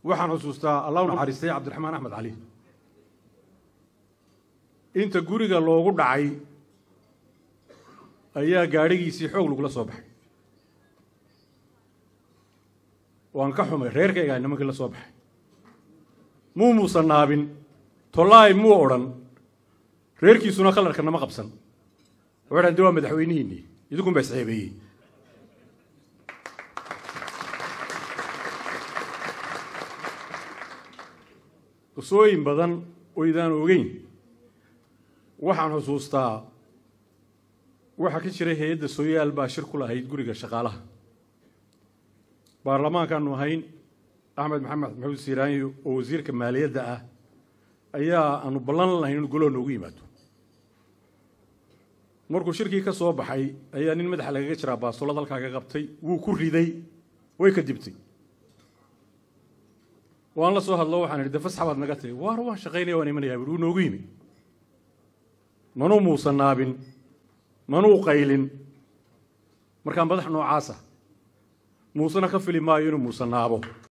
waxaan xusuustaa allah u naxariistay cabdiraxmaan axmed cali inta guriga loogu dhacay ayaa gaadhigiisii xoog lagula soo baxay waan ka xumay reerkaygaa nimankii la soo baxay muu muusan naabin tollaay muu odhan reerkiisuna khalarka nama qabsan waxaan de waa madaxweynihiinii idinkun baa isceebeeyey qisooyin badan oo idaan ogeyn waxaan xusuustaa waxaa ka jiray hay-adda sooyaal baa shir ku lahayd guriga shaqaalaha baarlamaankaanu ahayn axmed maxamed maxamuud siiraanyo oo wasiirka maaliyadda ah ayaa aanu ballan lahayn inu golaha noogu yimaado markuu shirkii ka soo baxay ayaa nin madaxa lagaga jiraa baasolad halkaa ka qabtay wuu ku riday way ka dibtay waan la soo hadlo waxaan idhi de fasxabaad naga tahi waar waan shaqaynaya waan imanayaa bui wuu noogu yimi manuu muusan naabin manuu qaylin markaa madax noocaasa muusena ka fili maayo inuu muusan naabo